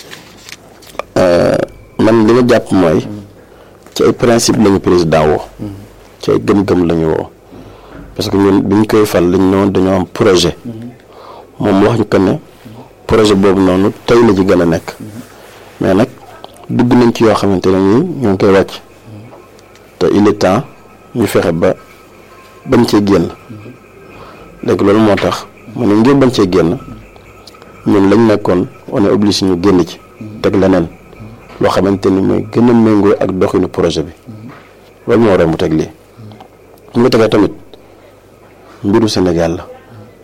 man li ma jàpp mooy ci ay principe lañu président woo ci ay gëm-gëm lañu woo parce que ñun bi ñu koy fal lañ noonu dañoo am projet moom wax ñu ko ne projet boobu noonu tey la ci gën a nekk mais nag dugg nañ ci yoo xamante ne nii ñoo ngi koy wàcc te il est temps ñu fexe ba bañ cee génn léegi loolu moo tax mu ne ngir bañ cee génn ñun lañ nekkoon on est obligé ñu génn ci teg leneen loo xamante ni mooy gën a méngoo ak doxinu projet bi loolu moo waral mu teg lii mu nga tegee tamit mbiru Sénégal la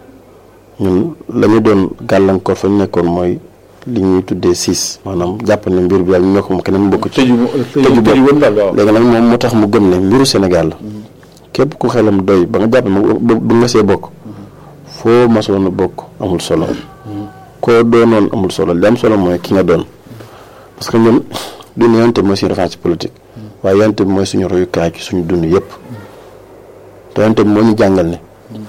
ñun la ñu doon gàllankoor fa ñu nekkoon mooy li ñuy tuddee siis maanaam jàpp ne mbir bi daal ñu ñoo ko moom keneen bokk ci tëju bopp léegi nag moom moo tax mu gëm ne mbiru Sénégal la képp ku xelam doy ba nga jàpp ne ba nga see bokk foo masoon a bokk amul solo koo doonoon amul solo li am solo mooy ki nga doon parce que ñun duñu yonte mooy suñu référence politique waaye yonte bi mooy suñu royukaay ci suñu dund yëpp te yonte bi moo ñu jàngal ne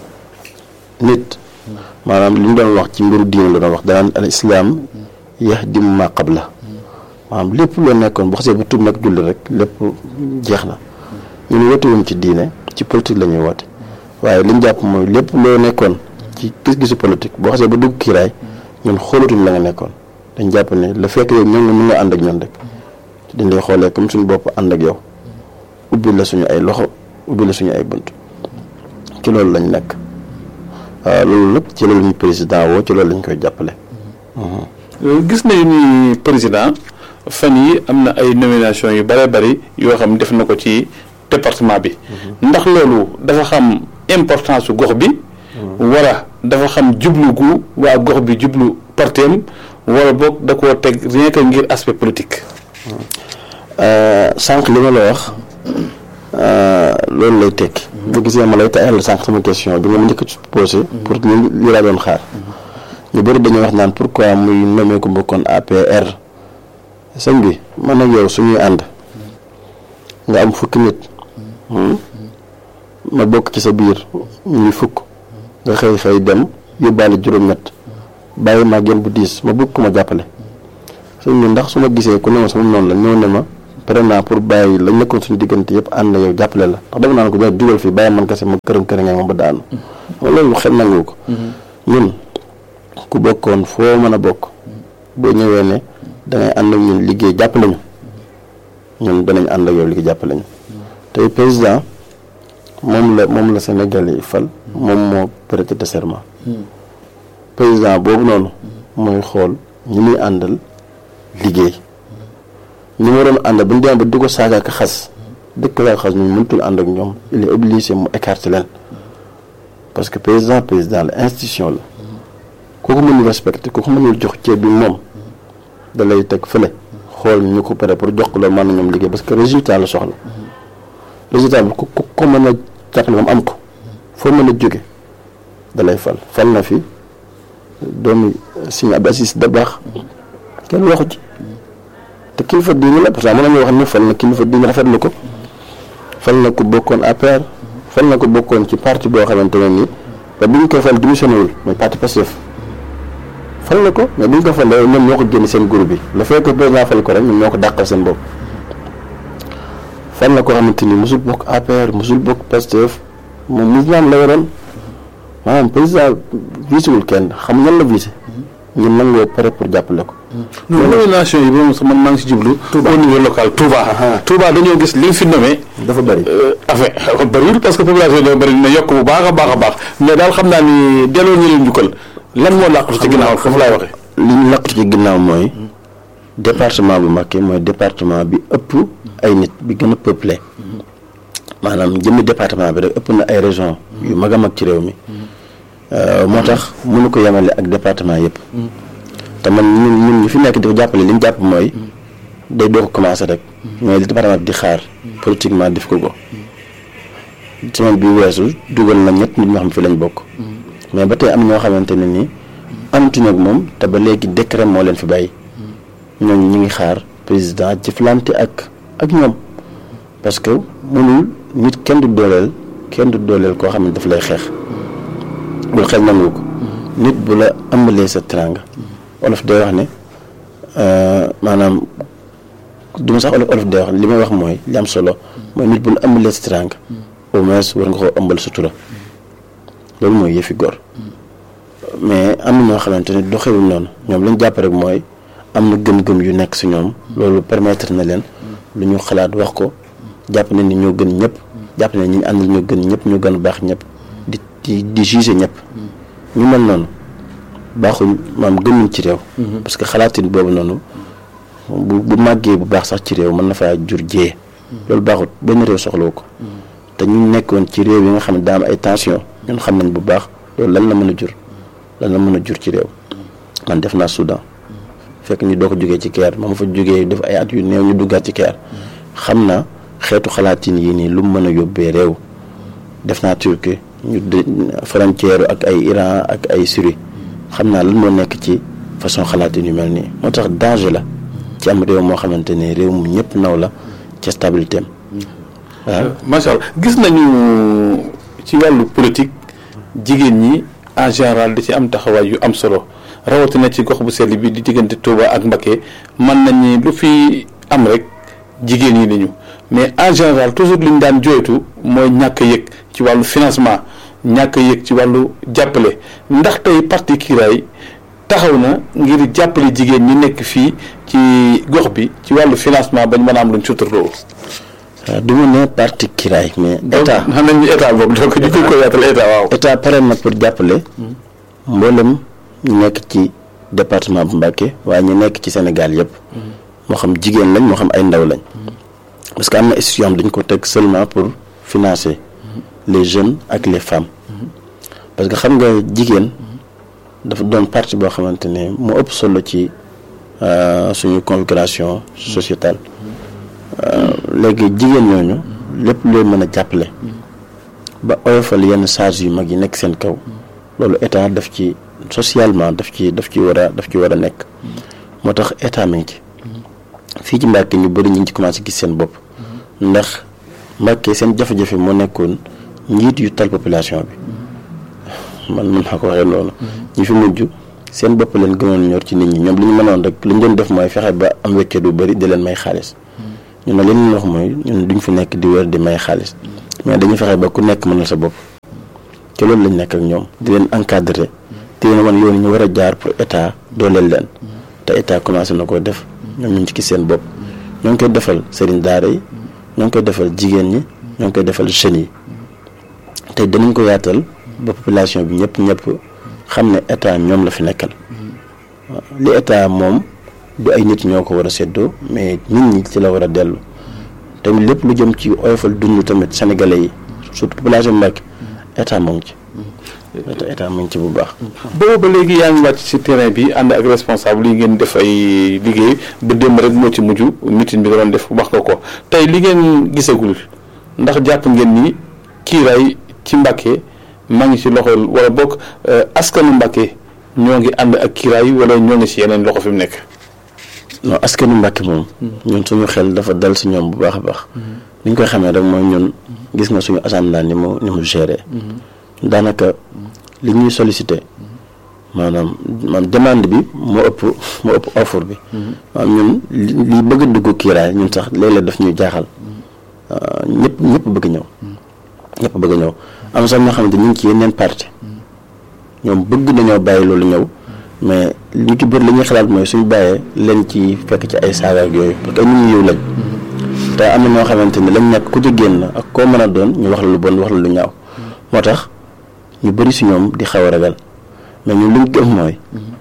nit maanaam li ñu doon wax ci mbiru diine la doon wax danaan al islam yahdimu ma qabla maanaam lépp loo nekkoon bu xasee bu tub nag julli rek lépp jeex na ñun woote wuñ ci diine ci politique la ñuy woote waaye li ñu jàpp mooy lépp loo nekkoon ci gis-gisu politique boo xasee ba dugg kiiraay ñun xoolatuñ la nga nekkoon dañ jàpp ne la fekk yow ñoom nga mën nga ànd ak ñoon rek dañ lay xoolee comme suñu bopp ànd ak yow ubbi la suñu ay loxo ubbi la suñu ay bunt ci loolu lañ nekk waaw loolu lépp ci loolu ñu président woo ci loolu lañ koy jàppale. gis nañu ni président fan yi am na ay nomination yu bare bari yoo xam def na ko ci département bi. ndax loolu dafa xam importance su gox bi. wala dafa xam jublu gu waa gox bi jublu parteem wala boog da koo teg rien que ngir aspect politique. sànq li ma la wax loolu lay tekki. bu gisee ma lay taayal sànq sama question bi nga ma njëkk a posé. pour ñu li laa doon xaar. ñu bëri dañuy wax naan pourquoi muy nommé ko mbokkoon APR. sëñ bi man ak yow suñuy ànd. nga am fukki nit. ma bokk ci sa biir ñuy fukk. nga xëy xëy dem yóbbaale juróom-ñett. bàyyi ma gën bu diis ma bëgg ko ma jàppale. sëñ bi ndax su ma gisee ku ne ma sama noonu la ñëw ne ma. pare naa pour bàyyi lañ nekkoon suñu diggante yëpp ànd yow jàppale la ndax dama naan ko jox dugal fii bàyyi man kese ma këram këram nga moom ba daanu. loolu xel nangu ko. ñun ku bokkoon foo mën a bokk. boo ñëwee ne dangay ànd ak ñun liggéey jàppale ñu ñun danañ ànd ak yow liggéey jàppale ñu. tey président moom la moom la Sénégal yi fal. moom moo prêté serment. président boobu noonu. mooy xool ñi muy àndal liggéey. ñi ma doon ànd ba ñu demee ba di ko saaga ak xas dëkk laa xas ñu mëntul ànd ak ñoom il est obligé mu écarter leen parce que président président la institution la kooku mënul respecté kooku mënul jox ceeb bi moom da lay teg fële xool ñu ko pare pour jox ko loolu mën na ñoom liggéey parce que résultat la soxla résultat bi ku ko mën a jàppale moom am ko foo mën a jóge da lay fal fal na fi doomu Sëñ Abdou Aziz Dabakh kenn waxu ci te kilifa diine la parce que mën nañu wax ne fal na kilifa diine rafetlu ko fal na ko bokkoon APR fal na ko bokkoon ci parti boo xamante ne nii te bu ñu koy fal démissionné wul mooy parti Pastef fal na ko mais bu ñu ko falee ñoom ñoo ko génn seen groupe bi le fait que président fal ko rek ñoom ñoo ko dàqal seen bopp fal na ko xamante ni mosul bokk APR mosul bokk Pastef moom mouvement la yoroon maanaam président visewul kenn xam ñan la visé ñun nangoo pare pour jàppale ko. non nomination yi moom sax man maa ngi si jublu. au niveau local Touba. Touba dañoo gis li mu fi nommé. dafa bëri. affaire bëriwul parce que population yi dafa bëri dina yokk bu baax a baax a baax mais daal xam naa ni delloo ñu leen njukkal lan moo làqatu ci ginnaaw foofu laay waxee. li ñu làqatu ci ginnaaw mooy département bu Mbacké mooy département bi ëpp ay nit bi gën a peuplé maanaam jëmmi département bi rek ëpp na ay région yu mag a mag ci réew mi. moo tax mënu ko yemale ak département yëpp. te man ñun ñun ñu fi nekk di ko jàppale li ñu jàpp mooy. day doo ko commencé rek. mooy li département bi di xaar. politiquement def ko ko. semaine bi weesu dugal na ñett nit ñoo xam fi lañ bokk. mais ba tey am ñoo xamante ne nii. amatuñu ak moom te ba léegi décret moo leen fi bàyyi. ñooñu ñu ngi xaar président jëflante ak ak ñoom. parce que mënul nit kenn du dooleel kenn du dooleel koo xam ne daf lay xeex. bul xel nangu ko nit bu la ëmbalee sa teranga olof day wax ne maanaam du ma sax olof olof day wax li may wax mooy li am solo mooy nit bu la ëmbalee sa teranga au moins war nga koo ëmbal sutura loolu mooy yëfi góor mais am na ñoo xamante ne doxewul noonu ñoom lañ jàpp rek mooy am na gëm-gëm yu nekk si ñoom loolu permettre na leen lu ñu xalaat wax ko jàpp ne ni ñoo gën ñëpp jàpp ne ñi ñu àndal ñoo gën ñëpp ñoo gën a baax ñëpp di di di juger ñëpp ñu mel noonu baaxuñ maam gënuñ ci réew parce que xalaatin boobu noonu bu bu màggee bu baax sax ci réew mën na faa jur jiyee loolu baaxut benn réew soxlawu ko te ñu nekkoon ci réew yi nga xam ne daa am ay tension ñun xam nañ bu baax loolu lan la mën a jur lan la mën a jur ci réew man def naa Soudan fekk ñu doo ko jógee ci keer ma ma fa jógee def ay at yu néew ñu duggaat ci keer xam na xeetu xalaatin yii nii lu mu mën a yóbbee réew def naa Turquie ñu de frontière ak ay Iran ak ay Syrie xam naa lan moo nekk ci façon xalaatin yu mel nii moo tax danger la ci am réew moo xamante ne réew mu ñëpp naw la ci stabilité am waaw macha allah gis nañu ci wàllu politique jigéen ñi en général di ci am taxawaay yu am solo rawatina ci gox bu sell bi di diggante Touba ak Mbacké mën nañu lu fi am rek jigéen ñi lañu mais en général toujours li ñu daan jooytu mooy ñàkk yëg ci wàllu financement ñàkk yëg ci wàllu jàppale ndax tey parti Kiraay taxaw na ngir jàppale jigéen ñi nekk fii ci gox bi ci wàllu financement bañ mën a am luñ suturloo. waaw du ma ne parti Kiraay mais état xam nañ état boobu donc ñu ngi ko yaatal état waaw. état pare na pour jàppale mboolem ñu nekk ci département bu Mbacké waaye ñu nekk ci Sénégal yëpp moo xam jigéen lañ moo xam ay ndaw lañ parce que am na institution am dañ ko teg seulement pour financer les jeunes ak les femmes parce que xam nga jigéen dafa doon partie boo xamante ne moo ëpp solo ci suñu configuration sociétale léegi jigéen ñooñu lépp loo mën a jàppale ba oyofal yenn charge yu mag yi nekk seen kaw loolu état daf ci socialement daf ci daf ci war a daf ci war a nekk moo tax état mi ngi ci fii ci Mbàkke ñu bëri ñu ngi ci commencé gis seen bopp ndax Mbàkke seen jafe-jafe moo nekkoon njiit yu tal population bi man mën naa ko waxee noonu ñi fi mujj seen bopp leen gënoon ñor ci nit ñi ñoom li ñu mënoon rek li ñu doon def mooy fexe ba am weccet bu bëri di leen may xaalis ñun nag li ñu wax mooy ñun duñ fi nekk di wër di may xaalis mais dañuy fexe ba ku nekk mënal sa bopp te loolu lañ nekk ak ñoom di leen encadrer te leen wan yoon ñu war a jaar pour état dooleel leen te état commencé na koo def ñoom ñu ngi ci gis seen bopp ñoo ngi koy defal sëriñ daara yi ñoo ngi koy defal jigéen ñi ñoo ngi koy defal jeunes yi te danañ ko yaatal ba population bi ñëpp ñëpp xam ne état ñoom la fi nekkal waaw li état moom du ay nit ñoo ko war a séddoo mais nit ñi ci la war a dellu tamit lépp lu jëm ci oyofal dund tamit sénégalais yi surtout population Mbàkke état moo ngi ci état état moo ngi ci bu baax boobu ba léegi yaa ngi wàcc ci terrain bi ànd ak responsable yi ngeen def ay liggéey ba démb rek moo ci mujj meeting bi nga doon def wax nga ko tey li ngeen gisagul ndax jàpp ngeen ni kiiraay ci Mbàkke maa ngi ci loxol wala bokk askanu Mbàkke ñoo ngi ànd ak kiiraay wala ñoo ngi ci yeneen loxo fi mu nekk. non askanu Mbàkke moom ñun suñu xel dafa dal si ñoom bu baax a baax li ñu koy xamee rek mooy ñun gis nga suñu assemblée ni mu ni mu géré daanaka li ñuy sollicité maanaam maanaam demande bi moo ëpp moo ëpp offre bi maanaam ñun li li bëgg a dugg kiiraay ñun sax léeg-léeg daf ñuy jaaxal ñëpp ñëpp bëgg ñëw ñëpp bëgg ñëw am sax ñoo xamante ñu ngi ci yeneen parti ñoom bëgg nañoo bàyyi loolu ñëw mais lu ci bëri li ñuy xalaat mooy suñu bàyyee leen ci fekk ci ay saaga ak yooyu parce que ay nit ñu yiw lañ te am na ñoo xamante ni lañ nekk ku ci génn ak koo mën a doon ñu wax la lu bon wax la lu ñaaw moo tax ñu bëri si ñoom di xaw a ragal mais ñun li ñu gëm mooy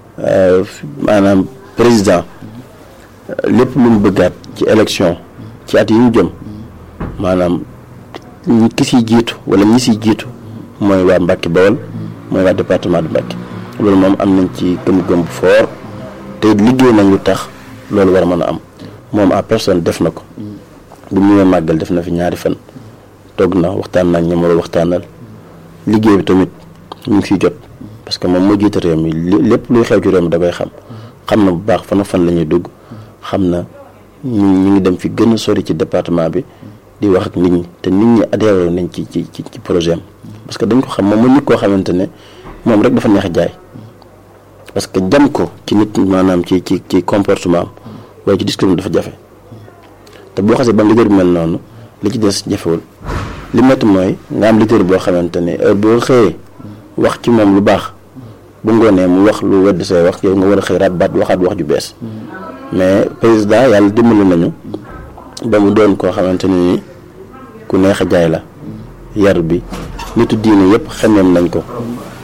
maanaam président lépp lu mu bëggaat ci élection ci at yi ñu jëm maanaam ñi ki siy jiitu wala ñi siy jiitu mooy waa Mbàkke Bawol mooy waa département de Mbàkke loolu moom am nañ ci gëm-gëm bu fort te liggéey nañ lu tax loolu war a mën a am moom en personne def na ko bu mu ñëwee màggal def na fi ñaari fan toog na waxtaan nañ ñoom war a waxtaanal liggéey bi tamit ñu ngi fiy jot parce que moom moo jiite réew mi lépp luy xew ci réew mi da koy xam xam na bu baax fan fan la ñuy dugg xam na ñu ñu ngi dem fi gën a sori ci département bi di wax ak nit ñi te nit ñi adhéré nañ ci ci ci ci projet am parce que dañ ko xam moom mu nit koo xamante ne moom rek dafa neex jaay parce que jam ko ci nit maanaam ci ci ci comportement am waaye ci discours dafa jafe te boo xasee ba am leader bu mel noonu li ci des jafewul li métti mooy nga am leader boo xamante ne heure boo xëyee wax ci moom lu baax bu ngoonee mu wax lu wedd say wax yow nga war a xëy raat baat waxaat wax ju bees mais président yàlla dimbali nañu ba mu doon koo xamante ne ni ku neex a jaay la yar bi nitu diine yëpp xemeem nañ ko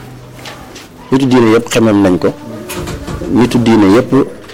nitu diine yëpp xemeem nañ ko nitu diine yëpp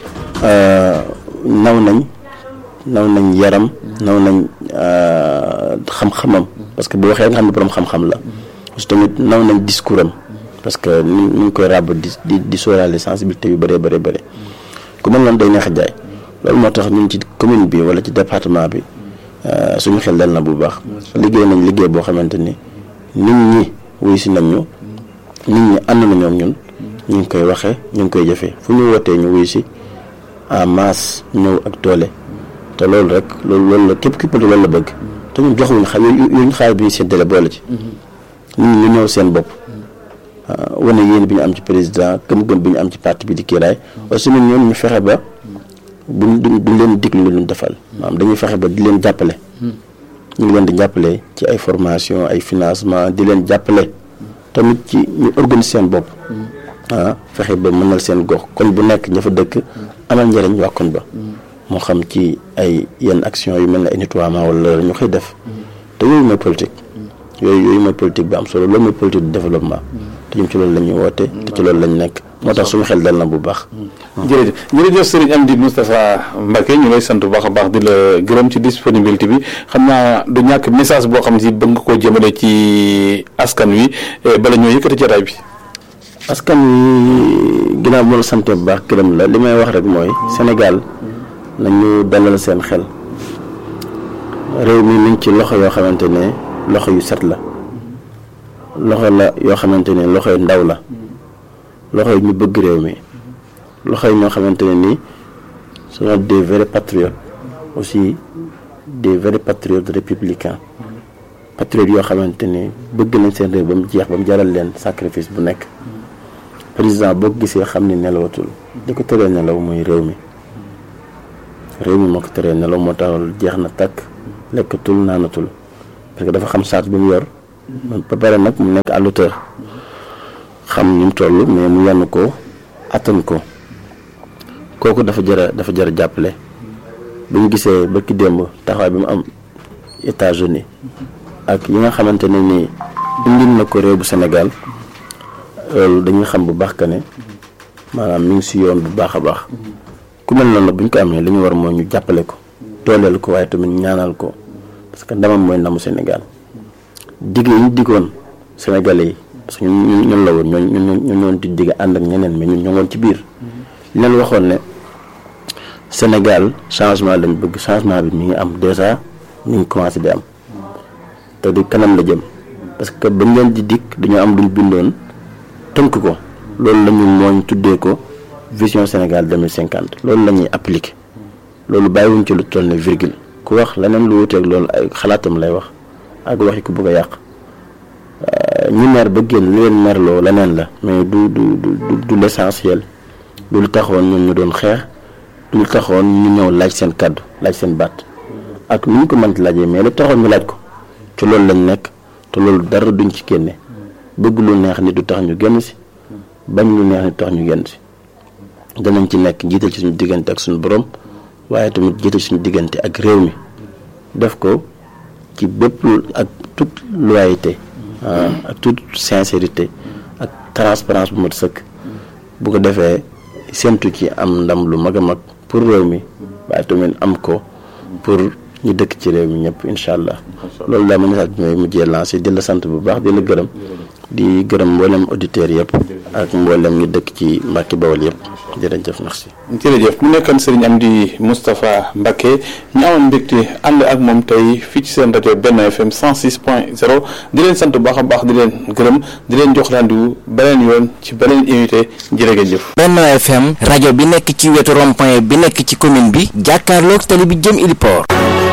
naw nañ naw nañ yaram naw nañ xam-xamam parce que bu waxee nga xam ne borom xam-xam la parce que tamit naw nañ discours am parce que ni mu ngi koy ràbb di di di sóoraale sensibilité yu bëree bëri bëri ku mel noonu day neex a jaay loolu moo tax ñun ci commune bi wala ci département bi suñu xel dal na bu baax liggéey nañ liggéey boo xamante ni nit ñi wuy si nañ ñu nit ñi ànd na ñoom ñun ñu ngi koy waxee ñu ngi koy jëfee fu ñu wootee ñu wuy si en masse ñëw ak doole te loolu rek loolu loolu la képp képp loolu la bëgg te ñun joxuñu xa yuñu xaar bi ñu séddale boole ci nit ñi ñu ñëw seen bopp wane yéen bi ñu am ci président gëm-gëm bi ñu am ci parti bi di kiiraay aussi ñun ñoom ñu fexe ba buñ duñ leen diglu luñ defal maanaam dañuy fexe ba di leen jàppale ñu ngi leen di jàppale ci ay formation ay financement di leen jàppale tamit ci ñu organiser seen bopp ah fexe ba mënal seen gox koñ bu nekk ña fa dëkk amal njëriñ waa koñ ba moo xam ci ay yenn action yu mel ne ay nettoiement wala loolu ñu koy def te yooyu mooy politique yooyu yooyu mooy politique bi am solo loolu mooy politique de développement te ñun ci loolu la ñuy woote te ci loolu lañ nekk moo tax suñu xel dal na bu baax jërëjëf jërëjëf Serigne Amdi Moustapha Mbacké ñu lay sant bu baax a baax di la gërëm ci disponibilité bi xam naa du ñàkk message boo xam ne si bëgg nga koo jëmale ci askan wi bala ñoo yëkkati jataay bi askan wi ginnaaw bu la sante bu baax gërëm la li may wax rek mooy Sénégal nañu dalal seen xel réew mi mi ngi ci loxo yoo xamante ne loxo yu set la loxo la yoo xamante ne loxo yu ndaw la loxo yi ñu bëgg réew mi loxo yi ñoo xamante ne nii sont des vrais patriotes aussi des vrais patriotes républicains patriotes yoo xamante ne bëgg nañ seen réew ba mu jeex ba mu jaral leen sacrifice bu nekk président boo ko gisee xam ni nelawatul li ko tëree nelaw mooy réew mi réew mi moo ko tëree nelaw moo taxal jeex na takk lekkatul naanatul parce que dafa xam saat bi mu yor ba pare nag mu nekk à l'auteur xam ni mu toll mais mu yenn ko attan ko kooku dafa jëra dafa jëra jàppale bu ñu gisee bëkki démb taxawaay bi mu am États-Unis ak yi nga xamante ne nii indil na ko réew bu Sénégal loolu dañuy xam bu baax que ne maanaam mi ngi si yoon bu baax a baax ku mel noonu nag bu ñu ko amee li ñu war mooy ñu jàppale ko dooleel ko waaye tamit ñaanal ko parce que ndamam mooy ndamu Sénégal digg yi ñu diggoon Sénégalais yi parce que ñun ñun la woon ñoo ñun ñoo ñoo di digg ànd ak ñeneen mais ñun ñoo ngoon ci biir li leen waxoon ne Sénégal changement lañ bëgg changement bi mi ngi am déjà mi ngi commencé di am te di kanam la jëm parce que bañ leen di dikk dañoo am luñ bindoon tënk ko loolu la ñu mooñ tuddee ko vision Sénégal 2050 loolu la ñuy appliqué loolu bàyyiwuñ ci lu toll ne virgule ku wax leneen lu wuteeg loolu ay xalaatam lay wax ak waxi ku bëgg a yàq ñi mer ba génn li leen merloo leneen la mais du du du du l'essentiel du lu taxoon ñun ñu doon xeex du lu taxoon ñu ñëw laaj seen kàddu laaj seen baat ak nu ñu ko mënti laajee mais lu taxoon ñu laaj ko ci loolu lañ nekk te loolu dara duñ ci génne bëgg lu neex ni du tax ñu génn si bañ lu neex ni du tax ñu génn si danañ ci nekk jiital ci suñu diggante ak suñu borom waaye tamit jiital suñu diggante ak réew mi def ko ci bépp ak toute loyauté ak toute sincérité ak transparence bu mat sëkk bu ko defee séntu ci am ndam lu mag a mag pour réew mi waaye tamit am ko pour ñu dëkk ci réew mi ñëpp incha allah loolu daal ma message bi may mujjee lancé di la sant bu baax di la gërëm di gërëm mboolem auditeurs yëpp ak mboolem ñu dëkk ci Mbàkke Bawol yëpp jërëjëf merci. jërëjëf mu nekkoon Serigne Amdi Moustapha Mbacké ñu amoon mbégte ànd ak moom tey fii ci seen rajo Benno FM 106 point 0 di leen sant bu baax a baax di leen gërëm di leen jox rendez-vous beneen yoon ci beneen invité jërëjëf. Benno FM rajo bi nekk ci wetu rond-point bi nekk ci commune bi jàkkaarloog tali bi jëm Iliport